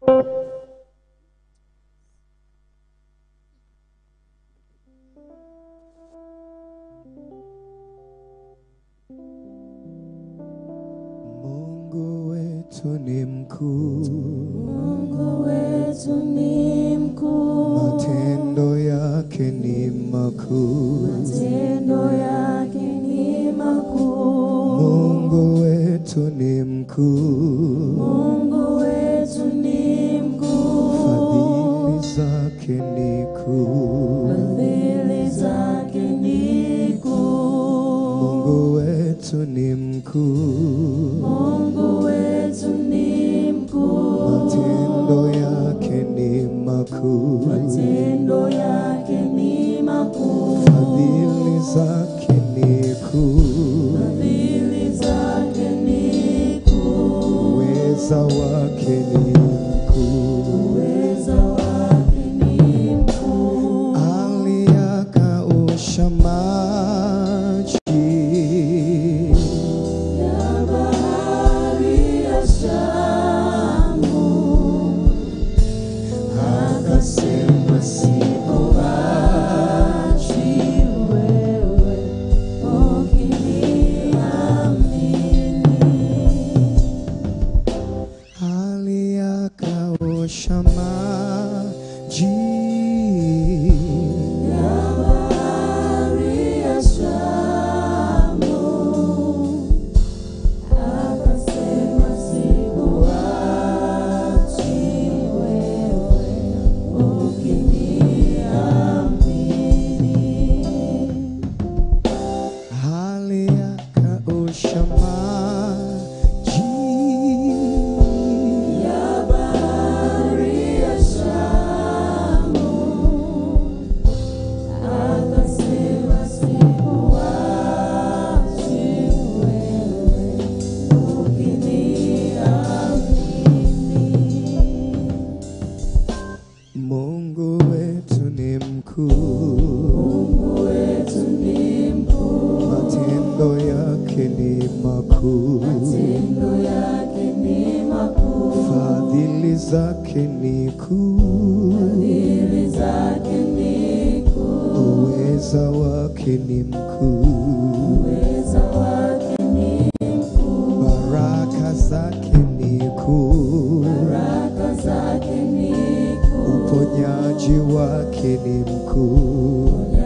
Speaker 1: Mungu wetu ni mkuu,
Speaker 4: Mungu wetu ni mkuu,
Speaker 1: matendo yake ni makuu.
Speaker 4: matendo yake ni makuu.
Speaker 1: Mungu wetu ni mkuu,
Speaker 4: Mungu wetu ni mkuu,
Speaker 1: fadhili zake ni kuu.
Speaker 4: fadhili zake ni kuu.
Speaker 1: Mungu wetu ni mkuu,
Speaker 4: Mungu wetu ni mkuu,
Speaker 1: matendo yake ni makuu.
Speaker 4: matendo yake ni makuu.
Speaker 1: Fadhili zake ni kuu,
Speaker 4: Fadhili zake ni kuu,
Speaker 1: uweza wake ni mkuu.
Speaker 4: uweza wake ni mkuu.
Speaker 1: Aliyakausha maji
Speaker 4: Ya bahari ya Shamu, akasema sikuachi wewe ukiniamini.
Speaker 1: aliyakausha maji
Speaker 4: Ya bahari ya Shamu, akasema sikuachi wewe ukiniamini.
Speaker 1: aliyakausha maji
Speaker 4: Ya bahari ya Shamu, akasema sikuachi wewe ukiniamini.
Speaker 1: Mungu wetu ni mkuu,
Speaker 4: Mungu wetu ni mkuu,
Speaker 1: matendo yake ni makuu.
Speaker 4: matendo yake ni makuu,
Speaker 1: Fadhili zake ni kuu,
Speaker 4: fadhili zake ni kuu,
Speaker 1: uweza wake ni mkuu.
Speaker 4: uweza wake ni mkuu,
Speaker 1: Baraka zake ni kuu,
Speaker 4: baraka zake ni kuu,
Speaker 1: uponyaji wake ni mkuu.